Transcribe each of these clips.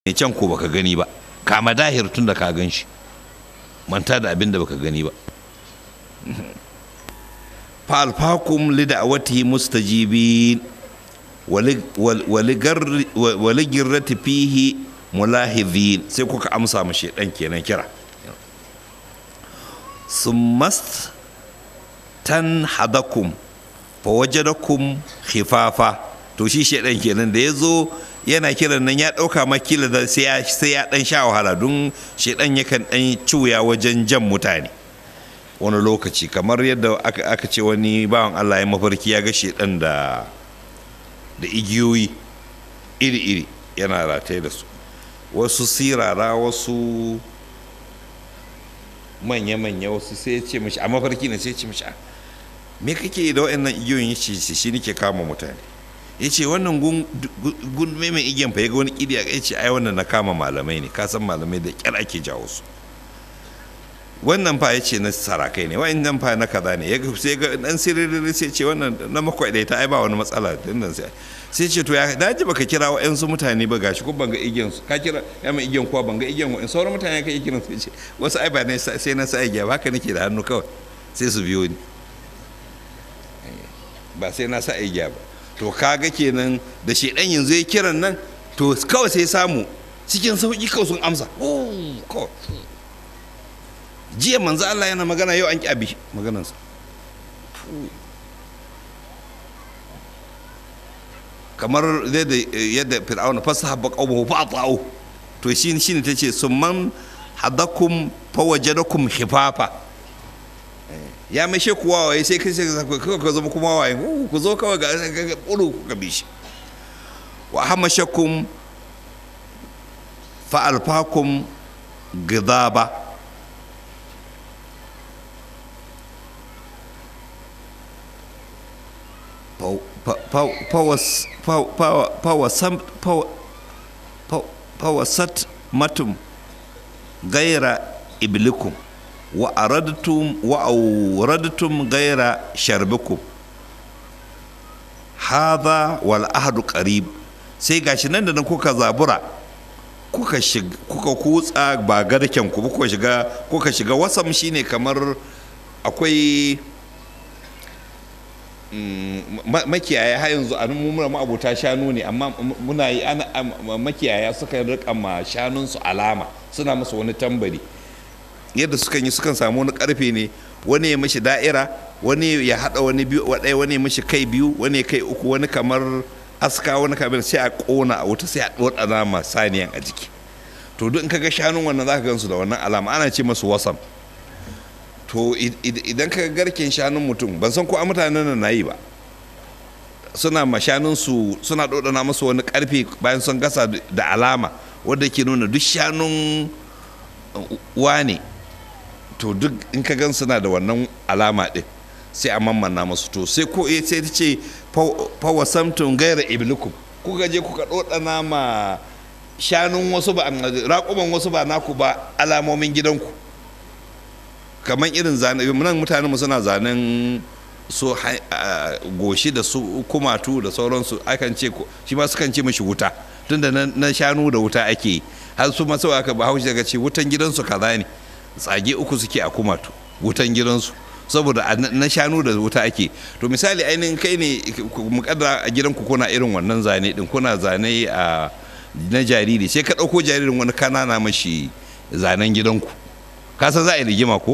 ne can ko baka gani ba kama dahir tun da ka gan shi manta da abin da baka gani ba falfakum lida'awatihi mustajibin waligirrati fihi mulahidhin sai kuka amsa ma shedan kenan kira summast tan hadakum fawajadakum khifafa to shi shedan kenan da ya zo yana kiran nan ya ɗauka makila da sai ya sai ya dan sha wahala don shedan yakan dan cuya wajen jan mutane wani lokaci kamar yadda aka, aka ce wani bawan Allah ya mafarki ya ga shedan da da igiyoyi iri-iri yana rataye da su wasu sirara wasu manya-manya wasu sai ya ce mashi a mafarki ne sai ya ce mashi me kake da waɗannan igiyoyin ya ce shi nake kama mutane ya ce wannan gundume mai igiyan fa ya ga wani ƙidi ya ce ai wannan na kama malamai ne ka san malamai da ƙyar ake jawo su wannan fa ya ce na sarakai ne wa'annan fa na kaza ne sai ga dan sirri sai ce wannan na makwai ta ai ba wani matsala dinnan sai sai ce to ya daji baka kira wa'ansu mutane ba gashi ko banga igiyan su ka kira ya mai igiyan kuwa banga igiyan wa'in sauran mutane ka igiyan sai ce wasu ai ba ne sai na sa igiya ba haka nake da hannu kawai sai su biyo ni ba sai na sa igiya ba to kaga kenan da shedan yanzu ya kiran nan to kawai sai samu cikin sauki kawai sun amsa kawai jiya manzo Allah yana magana yau an ki abi maganansa kamar yadda yadda fir'auna fasahabba qawmuhu fa ata'u to shi shine tace summan hadakum fawajadakum khifafa ya mai she kuwa waye sai kai sai ka zama kuma waye ku zo kawai ga ga bulu ku bi shi wa hamashakum fa alfakum gidaba fawasat matum gaira iblikum wa aradtum wa awradtum gaira sharbikum hadha wal ahdu qarib sai gashi nan da nan kuka zabura kuka shiga kuka kutsa ba garken ku kuka shiga kuka shiga wasam shine kamar akwai makiyaya har yanzu a muna ma'abuta shanu ne amma muna yi ana makiyaya suka rika ma shanunsu alama suna masa wani tambari yadda sukan yi sukan samu wani karfe ne wani ya mashi da'ira wani ya hada wani biyu wadai wani ya mashi kai biyu wani ya kai uku wani kamar aska wani kamar sai a kona a wuta sai a dora alama saniyan a jiki to duk in kaga shanun wannan zaka gansu da wannan alama ana ce masu wasam to idan ka garken shanun mutum ban san ko a mutanen nan na yi ba suna ma shanunsu suna ɗoɗana masu wani ƙarfe bayan sun gasa da alama wadda ke nuna duk shanun wane to duk in ka gan suna da wannan alama ɗin sai a mammana masu to sai ko sai ta ce fawa samtun gaira iblikum kuka je kuka ɗoɗana ma shanun wasu ba raƙuman wasu ba naku ba alamomin gidanku kamar irin zane nan mutane mu suna zanen su goshi da su kumatu da sauransu akan ce shi ma sukan ce mashi wuta tunda na shanu da wuta ake har su masu aka ba haushi daga ce wutan gidansu kaza ne tsage uku suke a kumatu wutan gidansu saboda na shanu da wuta ake to misali ainihin kai ne mukaddara a gidanku kuna irin wannan zane din kuna zane a na jariri sai ka ɗauko jaririn wani kanana mashi zanen gidanku ka san za a yi rigima ko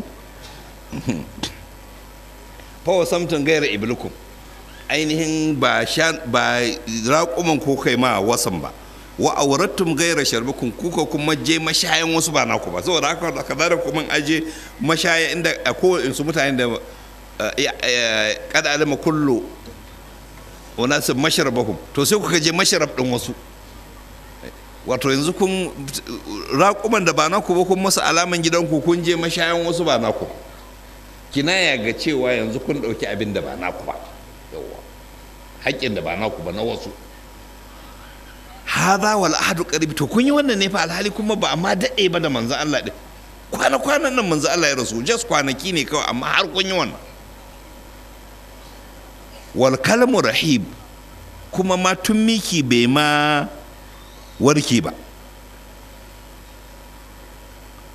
fawa samtin gaira iblikum ainihin ba ba raƙuman ko kai ma wasan ba wa aurattum gaira sharbikum kuka kuma je mashayan wasu ba naku ba saboda haka da kaza da kuma aje mashaya inda a kowane su mutane da kada alama kullu wanasu masharabahum to sai kuka je masharab din wasu wato yanzu kun raƙuman da ba naku ba kun masa alaman gidanku kun je mashayan wasu ba naku kinaya ga cewa yanzu kun ɗauki abin da ba naku ba yawwa haƙƙin da ba naku ba na wasu hadha wal ahadu qarib to kun yi wannan ne fa alhali kuma ba amma daɗe ba da manzo Allah din kwana kwanan nan manzo Allah ya rasu just kwanaki ne kawai amma har kun yi wannan wal kalmu rahib kuma ma tun miki bai ma warke ba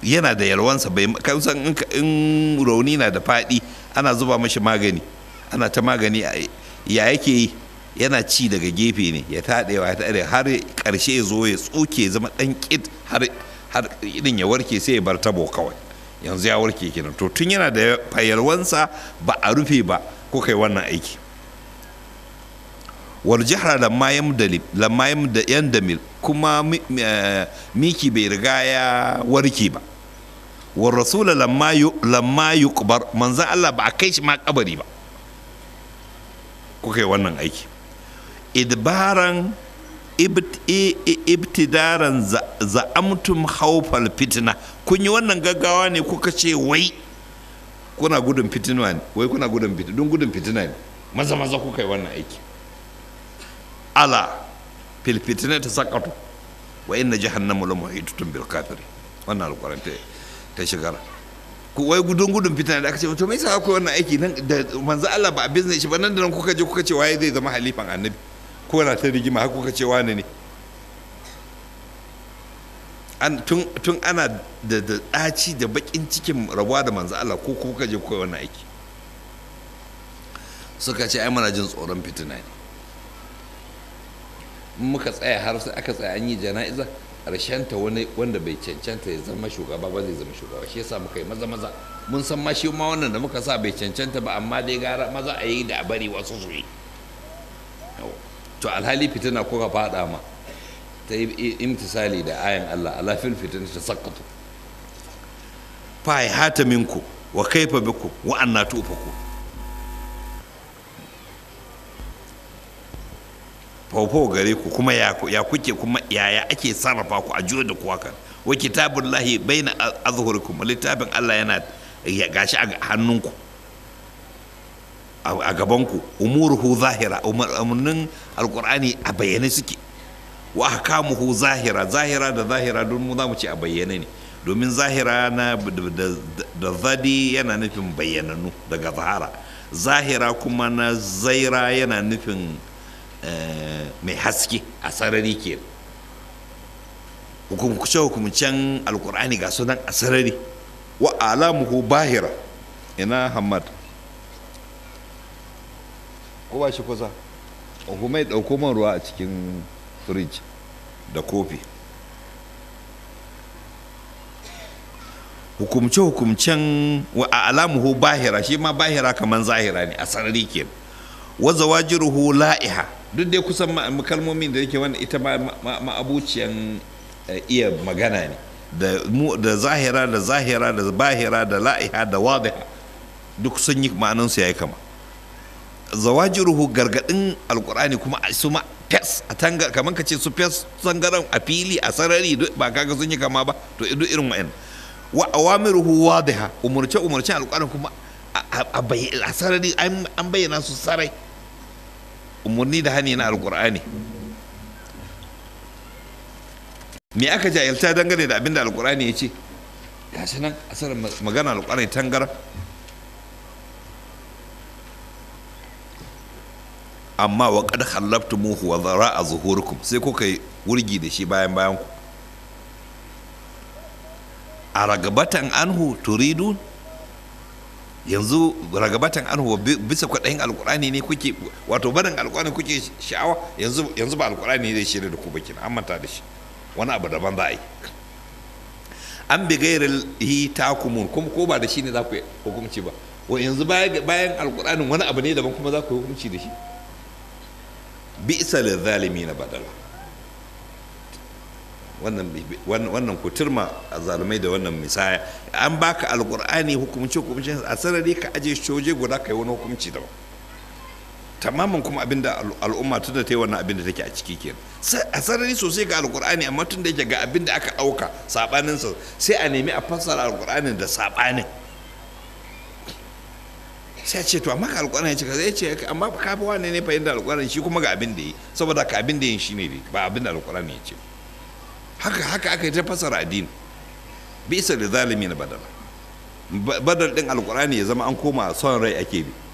yana da yalwansa bai kan san in ka- in rauni na da faɗi ana zuba mashi magani ana ta magani a- ya yake yi yana ci daga gefe ne ya taɗewa ya taɗe har ƙarshe ya zo ya tsoke ya zama ɗan ƙid har har idan ya warke sai ya bar tabo kawai yanzu ya warke kenan to tun yana da yalwansa ba a rufe ba ko kai wannan aiki wal jihra lamma yamdali lamma yamda yandamil kuma mi- mi- eh, miki bai riga ya warke ba war rasula lamma yu lamma yuqbar manzon Allah ba a kai shi ma kabari ba kuka yi wannan aiki idbaran ibt- i- i- ibtidaran za- za'amtum haufal fitina kun yi wannan gaggawa ne kuka ce wai kuna gudun fitina ne wai kuna gudun fitina don gudun fitina ne maza maza kuka yi wannan aiki ala fil fitina ta sakatu wa inna jahannama la muhitatun bil kafiri wannan alquran ta ta shigara ku wai gudun gudun fitina da aka ce to me yasa ku wannan aiki nan da manzo Allah ba a business shi ba nan da nan kuka je kuka ce waye zai zama halifan annabi ko na ta rigima har kuka ce wane ne an tun tun ana da da daci da bakin cikin rabuwa da manzo Allah ko kuka je kuka yi wannan aiki suka ce ai muna jin tsoron fitina ne in muka tsaya har sai aka tsaya an yi jana'iza ta wani wanda bai cancanta ya zama shugaba ba zai zama shugaba shi yasa muka yi maza maza mun san ma shi ma wannan da muka sa bai cancanta ba amma dai gara maza a yi da a bari wasu su yi Yau. to alhali fitina kuka fada ma ta yi imtisali da ayan Allah ala fil fitina ta sakatu fa hata minku wa kaifa biku wa anna tufaku faufau gare ku kuma ya ya kuke kuma yaya ake sarrafa ku a juyo da kuwa kan wa kitabullahi baina azhurikum littafin Allah yana ya gashi a hannunku a a gabanku umuruhu zahira umarnin alqur'ani a bayyane suke wa ahkamuhu zahira zahira da zahira don mu za mu ce a bayyane ne domin zahira na da- da- da zadi yana nufin bayyananu daga zahara zahira kuma na zaira yana nufin eh, mai haske a sarari ke hukumce hukumcen alkur'ani ga sunan a sarari wa alamuhu bahira ina hamad ko ba shi kusa hukumai ɗauko man ruwa a cikin firij da kofi hukumce-hukumcen wa a alamuhu bahira shi ma bahira kamar zahira ne a sarari ke wa zawajiruhu la'iha duk dai kusan ma- kalmomin da yake wani ita ma ma- ma'abuciyan eh, iya magana ne da mu da zahira da zahira da bahira da la'iha da wadiha duk sun yi ma'anansu ya yi kama zawajiruhu gargadin alkur'ani kuma a su ma fes a tanga kamar ka ce su fes tangaran a fili a sarari duk ba kaga sun yi kama ba to duk irin wa'in wa awamiruhu wadiha umurce umurcen alkur'ani kuma a- a a bayy- a sarari an an bayyana su sarai umurni da hani na alkur'ani me aka jahilta dangane da abin da alkur'ani ya ce gashi nan asarar magana alkur'ani tangaran amma wa kad khallabtumuhu wa dhara'a zuhurikum sai kuka yi wurgi da shi bayan bayan ku a ragabatan anhu turidu yanzu ragabatan anhu wa bi- bisa kwaɗayin alkurani ne kuke wato barin alkurani kuke sha'awa yanzu yanzu ba alkurani zai shirya da ku ba kina an manta da shi wani abu daban za a yi an bi gairar hi takumun kuma ko ba da shi ne za ku yi hukunci ba wa yanzu bayan bayan alkur'anin wani abu ne daban kuma za ku yi hukunci da shi bi'sa lizalimi na badala wannan bi- wannan wannan ku turma a zalumai da wannan misaya an baka alkur'ani hukumce hukumce a sarari ka aje shoje guda kai wani hukunci daban tamamin kuma abinda al- al'umma tun da ta yi wannan abin da take a ciki kenan Sa- a sarari sosai ga alkur'ani amma tun da yake ga abin da aka ɗauka saɓaninsa sai a nemi a fassara alkur'anin da saɓanin sai a ce to amma ka alƙwarin ya ce ka zai ce amma ka fi wane ne fahimta alƙwarin shi kuma ga abin da yi saboda ka abin da yin shi ne dai, ba abin da alƙwarin ya ce haka haka aka yi ta fasara addini bisa da zalimi na badala Ba- badal din alƙurani ya zama an koma son rai ake bi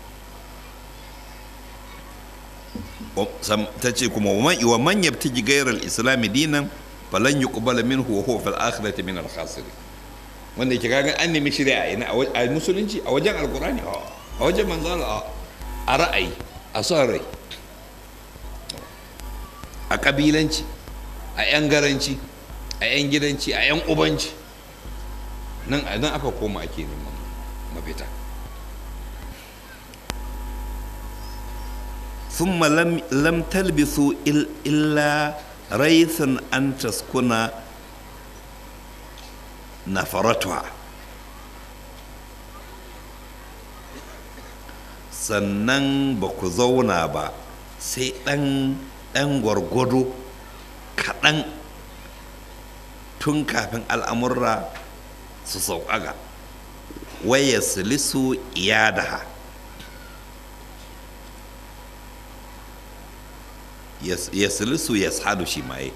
Wa- sam- ta ce kuma wa man- wa man yabtaji ghayra al-islam dinan falan yuqbala minhu wa huwa fil akhirati min al-khasirin wanda yake kaga an nemi shirya a ina a musulunci a wajen alkurani a wajen manzala a ra'ayi a son rai a kabilanci a yan garanci a yan gidanci a yan ubanci nan nan aka koma ake neman mafita ثم لم لم تلبثوا إلا ريثا أن تسكن نفرتها sannan ba ku zauna ba sai ɗan ɗan gwargwado kaɗan tun kafin al'amurra su sauƙaƙa waya silisu iyadaha ya silisu ya sadu shi maye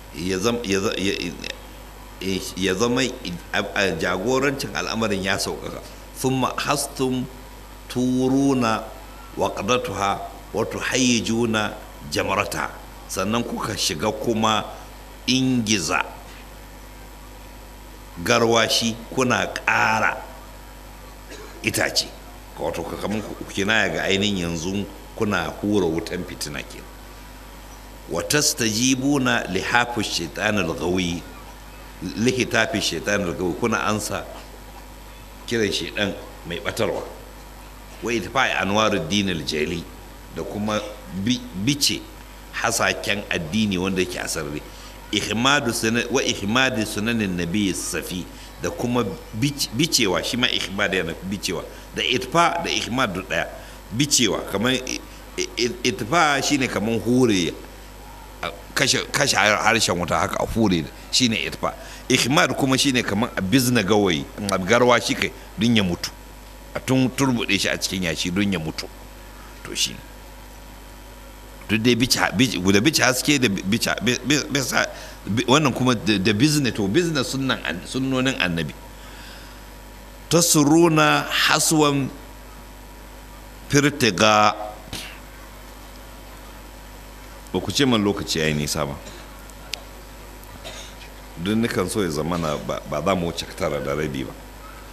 ya zama jagorancin al'amarin ya sauƙaƙa sun hastum turuna waƙadatuha wato hayyajuna jamarata sannan kuka shiga kuma ingiza garwashi kuna ƙara itace wato kamar kina ga ainihin yanzu kuna hura wutan fitina ke watastajibuna lihafi shaitanil gawi lihitafi shaitanil gawi kuna ansa kiran shaitan mai batarwa wa itfa'i anwarud dinil jali da kuma bice hasaken addini wanda yake asarri ihmadu wa ihmadu sunanin nabi safi da kuma bicewa shi ma ihmad yana bicewa da itfa da ihmad daya bicewa kamar itfa shine kamar hure kashe harshen wuta haka a hure shine itfa ihmad kuma shine kamar a bizna gawayi garwa shi kai don ya mutu a tun turbuɗe shi a cikin yashi don ya mutu to shi duk dai da bici haske da bisa wannan kuma da business to business sunnonin annabi ta suruna haswan firtiga ba ku ce man lokaci ya yi nisa ba don nukan so ya zamana ba za mu wuce tara da rabi ba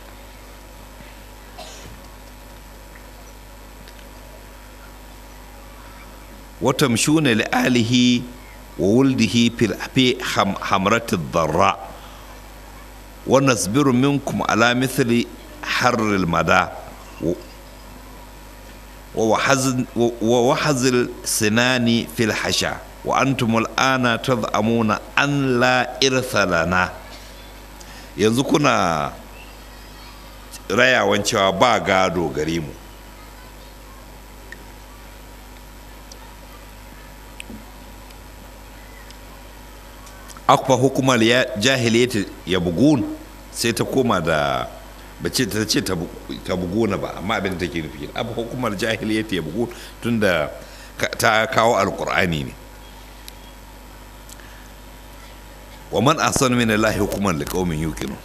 وتمشون لآله وولده في حمرة الضراء ونصبر منكم على مثل حر المدى ووحز السنان في الحشا وأنتم الآن تزعمون أن لا إرث لنا yanzu kuna rayawan cewa ba gado gare mu akwa hukumar ya jahiliyata ya bugun sai ta koma da ba ce ta ce ta buguna ba amma abin da take nufi abu hukumar jahiliyata ya bugun tunda ta kawo alkur'ani ne wa man ahsanu min allahi hukuman liqaumin yuqinun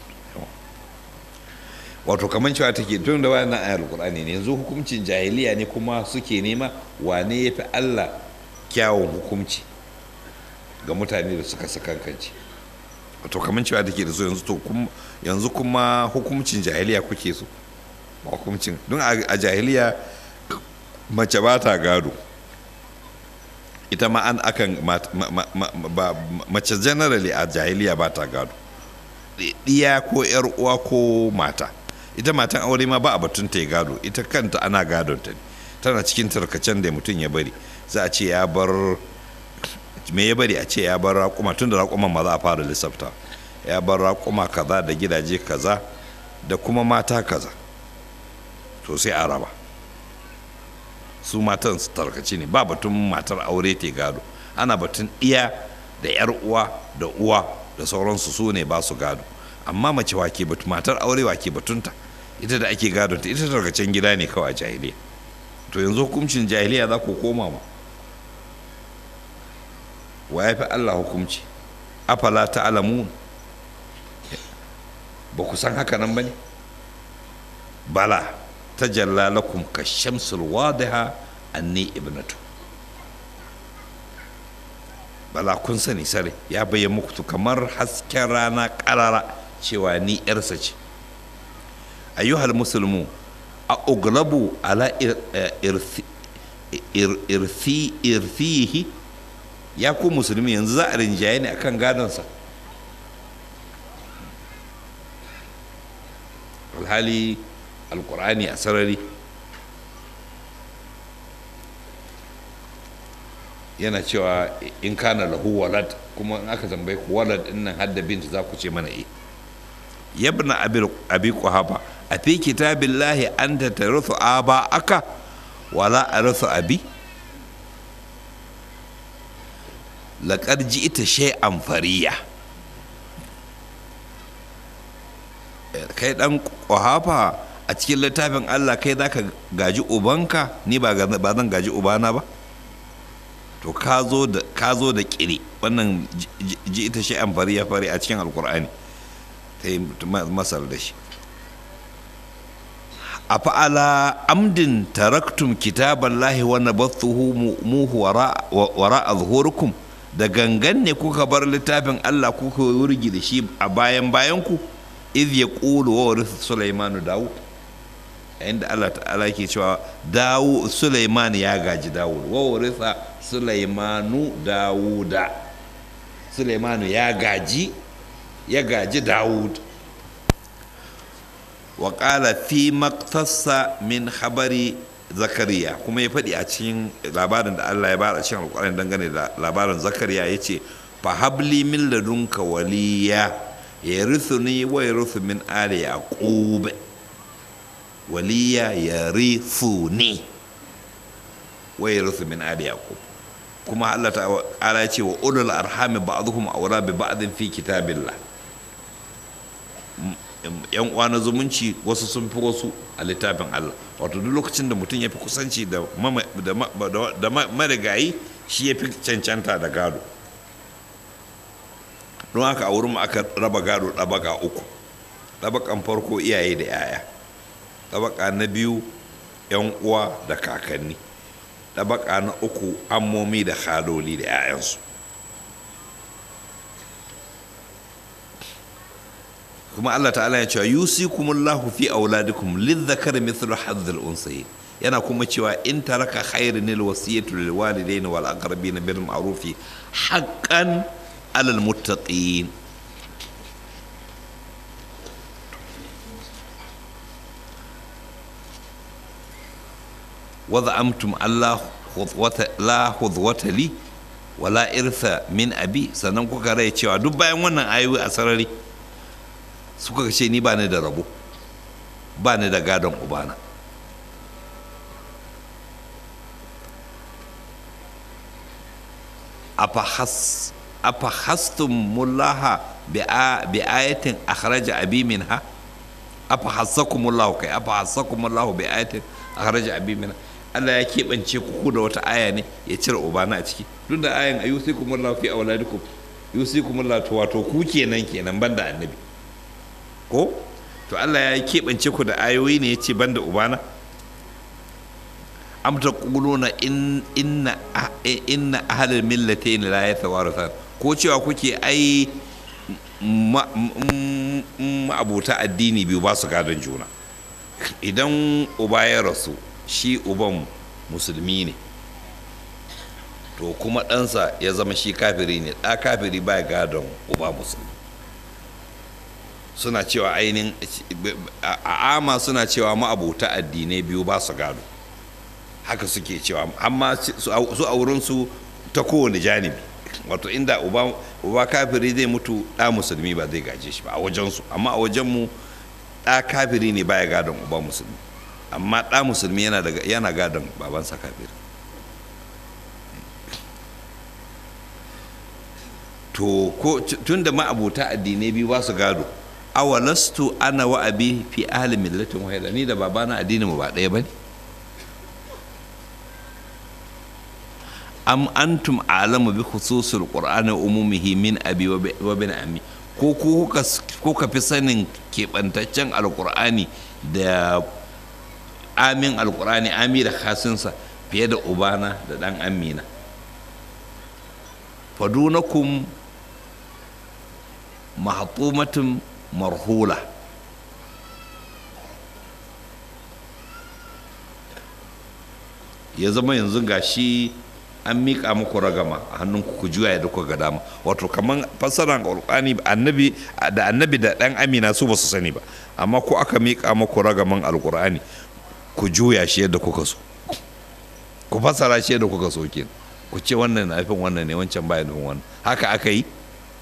wato kaman cewa take tun da wannan ayar alkur'ani ne yanzu hukuncin jahiliya ne kuma suke nema wane yafi Allah kyawun hukunci ga mutane da suka sakankanci to kamar cewa take da so yanzu to yanzu kuma hukumcin jahiliya kuke so ba hukumcin don a jahiliya mace ba ta gado ita ma an akan mace generally a jahiliya ba ta gado ɗiya ko yar uwa ko mata ita matan aure ma ba a batun ta gado ita kanta ana gadon ta ne tana cikin tarkacen da mutum ya bari za a ce ya bar me ya bari a ce ya bar raƙuma tun da raƙuman ma za a fara lissafta ya bar raƙuma kaza da gidaje kaza da kuma mata kaza to sai a raba su matan su tarkaci ne ba batun matar aure te gado ana batun iya da yar uwa da uwa da sauransu su ne ba su gado amma mace wake batu matar aure wake batunta ita da ake gadonta ita tarkacen gida ne kawai a jahiliya to yanzu hukuncin jahiliya za ku koma ma wa ya fi Allah hukumci afala ta alamu ba ku san haka nan ba ne bala ta jalla lakum ka shamsul wadiha anni ibnatu bala kun sani sare ya bayyana muku kamar hasken rana karara cewa ni yarsa ce ayyuhal musulmu a uglabu ala irfihi ya ku musulmi yanzu za a rinjaye ne akan gadonsa alhali alkur'ani a sarari yana cewa in kana lahu walad kuma in aka tambaye ku walad din nan hadda binta za ku ce mana eh yabna abi kuhaba a fi kitabillahi anta tarithu aba aka wala arithu abi laqad ji'ta shay'an fariya kai dan kuhafa a cikin littafin Allah kai zaka gaji ubanka ni ba zan gaji ubana ba to ka zo da ka zo da kiri wannan ji ita shi amfari ya fari a cikin alkur'ani ta yi masar da shi a fa'ala amdin taraktum kitaban lahi wa nabathuhu muhu wara a zuhurukum da gangan ne kuka bar littafin Allah kuka wurgi da shi a bayan bayan ku iz ya ƙulu wa warisa Sulaimanu Dawud inda Allah ta'ala ke cewa dawu Sulaiman ya gaji Dawud wa warisa Sulaimanu Dawuda Sulaimanu ya gaji ya gaji Dawud wa qala fi maqtassa min khabari Zakariya kuma ya faɗi a cikin labarin da Allah ya bada a cikin alƙur'ani dangane da labarin Zakariya yace fa habli min ladunka waliya yarithuni wa yarithu min ali yaqub waliya yarithuni wa yarithu min ali yaqub kuma Allah ta'ala ya ce wa ulul arhami ba'dhum awla bi ba'dhin fi kitabillah yan uwa na zumunci wasu sun fi wasu a littafin Allah wato duk lokacin da mutum ya fi kusanci da marigayi shi ya fi cancanta da gado don haka a wurin aka raba gado ɗabaka uku ɗabakan farko iyaye da 'ya'ya ɗabaka na biyu 'yan uwa da kakanni ɗabaka na uku ammomi da haloli da 'ya'yansu kuma Allah ta'ala ya cewa yusikumullahu fi auladikum lidhakari mithlu hadhil unsayin yana kuma cewa in taraka khairin lil wasiyatu lil walidaini wal aqrabin bil ma'rufi haqqan alal muttaqin wadda amtum Allah la hudwata li wala irtha min abi sannan kuka rai cewa duk bayan wannan ayoyi a sarari suka ce ni ba ni da rabo ba ni da gadon ubana afahas afahastumullah bi ayatin akhraja abi minha afahassakumullah kai afahassakumullah bi ayatin akhraja abi minha Allah ya keɓance ku da wata aya ne ya cire ubana a ciki duk da ayan ayusikumullah fi auladikum yusikumullah to wato ku kenan kenan banda annabi ko to Allah ya keɓance ku da ayoyi ne ya ce banda ubana am taquluna in inna inna ahlal millatayn la yatawarathan ko cewa kuke ai ma'abuta addini biyu ba su gadon juna idan uba ya rasu shi uban musulmi ne to kuma ɗansa ya zama shi kafiri ne ɗa kafiri ba gadon uba musulmi suna cewa ainihin a ama suna cewa ma'abuta addinai biyu ba su gado haka suke cewa amma su a wurinsu ta kowane janibi wato inda uba kafiri zai mutu ɗa musulmi ba zai gaje shi ba a wajensu amma a wajenmu ɗa kafiri ne baya gadon uba musulmi amma ɗa musulmi yana gadon babansa kafiri to ko tun da ma'abuta addinai biyu ba su gado awalastu ana wa abi fi ahli millatin wahida ni da babana addinin mu ba ɗaya ba ne am antum alamu bi khususul qur'ani umumihi min abi wa bin ammi ko ku kuka fi sanin keɓantaccen alqur'ani da amin alqur'ani ami da khasinsa fiye da ubana da dan amina fadunakum mahtumatun marhula ya zama yanzu ga shi an miƙa muku ragama a hannunku ku juya da kuka ga dama wato kamar fassarar alƙur'ani annabi da annabi da ɗan amina su ba su sani ba amma ko aka miƙa muku ragaman alƙur'ani ku juya shi yadda kuka so ku fassara shi yadda kuka so kenan ku ce wannan na nufin wannan ne wancan baya nufin wannan haka aka yi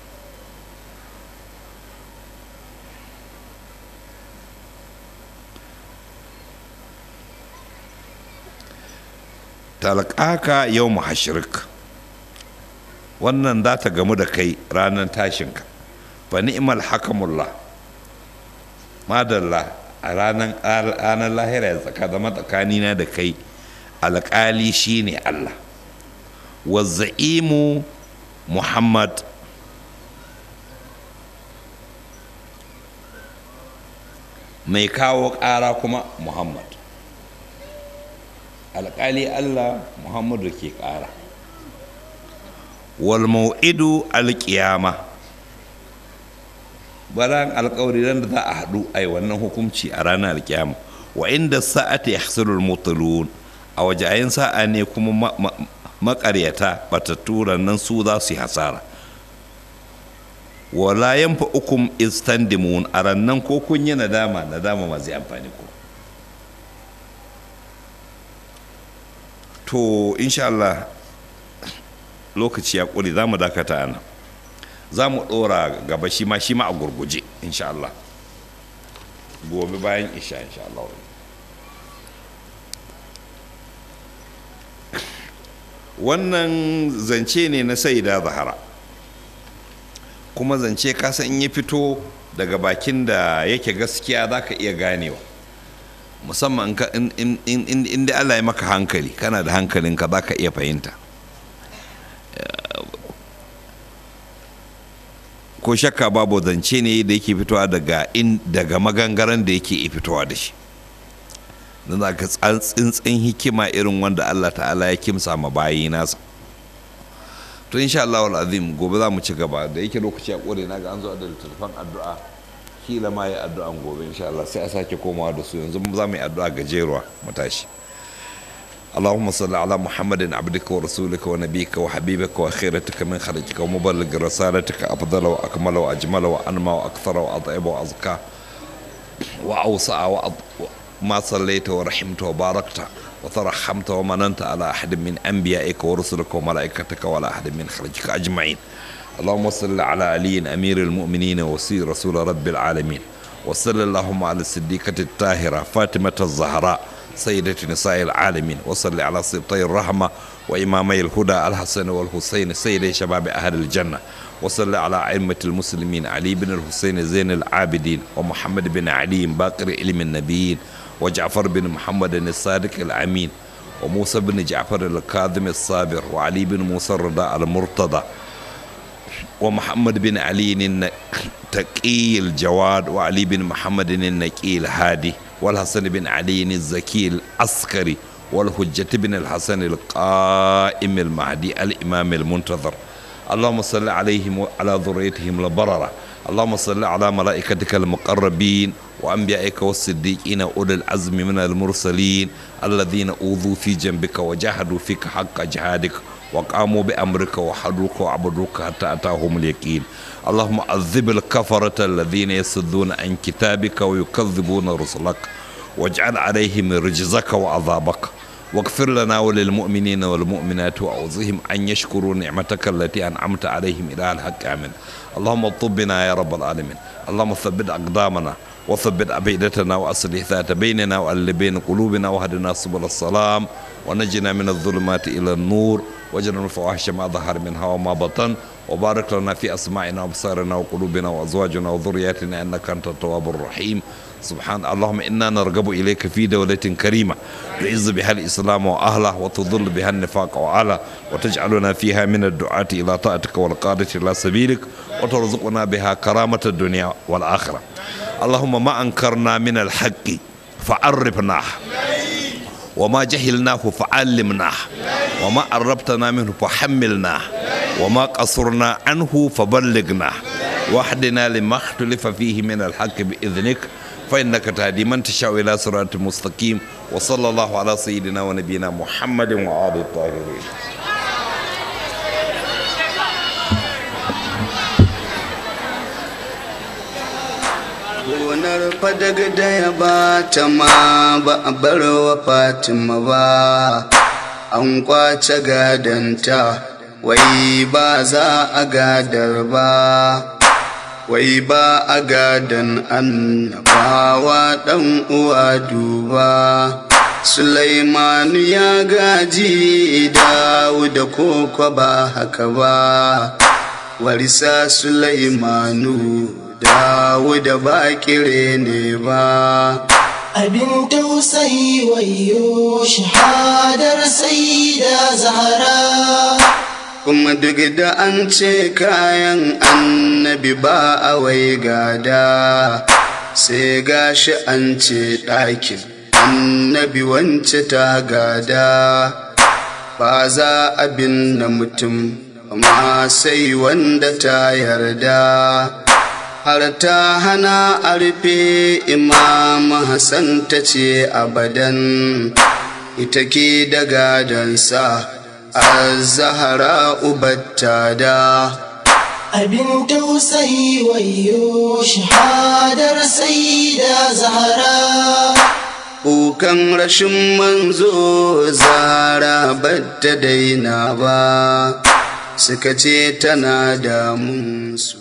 talqaka yau hashirik wannan za ta gamu da kai ranar tashinka fa ni'mal hakamullah madalla a ranar lahira ya tsaka zama tsakanina da kai alƙali shine Allah wazza'imu muhammad mai kawo ƙara kuma muhammad alƙali allah muhammadu ke ƙara wal mau'idu alƙiyama baran alƙawari ran da za a haɗu a yi wannan hukunci a ranar alƙiyama wa inda sa'ata yahsulul mutalun a wajayen sa'a ne kuma maƙaryata batattu nan su za su yi hasara wala yanfa ukum istandimun a rannan ko kun yi nadama nadama ma zai amfani ku to insha Allah lokaci ya ƙuri za mu dakata ana za mu ɗora gaba shi ma shi ma a gurguje insha Allah gobe bayan isha insha Allah wannan zance ne na saida zahara kuma zance kasan in ya fito daga bakin da yake gaskiya za ka iya ganewa musamman inda Allah ya maka hankali kana da hankalinka za ka iya fahimta ko shakka babu zance ne da yake fitowa daga daga magangaren da yake fitowa da shi don za ka tsintsin hikima irin wanda Allah ta'ala ya kimsa ma bayi nasa to insha Allah azim gobe za mu ci gaba da yake lokaci a kore na ga an zo da littattafan addu'a kila ma yi addu'an gobe insha Allah sai a sake komawa da su yanzu za mu yi addu'a gajeruwa mu tashi اللهم صل على محمد عبدك ورسولك ونبيك وحبيبك وخيرتك من خرجك ومبلغ رسالتك أفضل وأكمل وأجمل وأنمى وأكثر وأطيب وأزكى وأوسع وأض... ما صليت ورحمت وباركت وترحمت ومننت على أحد من أنبيائك ورسلك وملائكتك ولا أحد من خرجك أجمعين اللهم صل على علي أمير المؤمنين وسير رسول رب العالمين وصل اللهم على الصديقة الطاهرة فاطمة الزهراء سيدة نساء العالمين وصل على سبطي الرحمة وإمامي الهدى الحسن والحسين سيد شباب أهل الجنة وصل على أئمة المسلمين علي بن الحسين زين العابدين ومحمد بن علي باقر علم النبيين وجعفر بن محمد الصادق الأمين وموسى بن جعفر الكاظم الصابر وعلي بن موسى الرضا المرتضى ومحمد بن علي التقي الجواد وعلي بن محمد النقي الهادي والحسن بن علي الزكي العسكري والحجة بن الحسن القائم المهدي الإمام المنتظر اللهم صل عليهم وعلى ذريتهم البررة اللهم صل على ملائكتك المقربين وأنبيائك والصديقين أولي العزم من المرسلين الذين أوذوا في جنبك وجاهدوا فيك حق جهادك وقاموا بأمرك وحدوك وعبدوك حتى أتاهم اليقين اللهم عذب الكفرة الذين يصدون عن كتابك ويكذبون رسلك واجعل عليهم رجزك وعذابك واغفر لنا وللمؤمنين والمؤمنات وأوزهم أن يشكروا نعمتك التي أنعمت عليهم إلى الحق آمين اللهم اطبنا يا رب العالمين اللهم ثبت أقدامنا وثبت أبيدتنا وأصلح ذات بيننا وأل بين قلوبنا وهدنا سبل السلام ونجنا من الظلمات إلى النور وجنا الفواحش ما ظهر منها وما بطن وبارك لنا في أسماعنا وأبصارنا وقلوبنا وأزواجنا وذرياتنا إنك أنت التواب الرحيم سبحان اللهم إنا نرغب إليك في دولة كريمة تعز بها الإسلام وأهله وتضل بها النفاق وأهله وتجعلنا فيها من الدعاة إلى طاعتك والقادة إلى سبيلك وترزقنا بها كرامة الدنيا والآخرة اللهم ما أنكرنا من الحق فعرفناه وما جهلناه فعلمناه وما قربتنا منه فحملناه وما قصرنا عنه فبلغناه واهدنا لما اختلف فيه من الحق بإذنك فإنك تهدي من تشاء إلى صراط مستقيم وصلى الله على سيدنا ونبينا محمد وآله الطاهرين gonar fadaga da ya ba ta ma ba a bar wa fatima ba an kwace gadanta wai ba za a gadar ba wai ba a gadan annabawa dan uwa duba Sulaimanu ya gaji Dawuda koko ba haka ba warisa Sulaimanu Dawuda ba kire ne ba abin tausayi wayo shahadar sai da zahara kuma duk da an ce kayan annabi ba a wai gada sai gashi an ce ɗakin annabi wance ta gada ba za a binne mutum amma sai wanda ta yarda har ta hana a rufe imam hassan ta ce abadan ita ke da gadansa a zahara ubatta da abin tausayi wayo shahadar sai da zahara kukan rashin manzo zara batta daina ba suka ce tana damunsu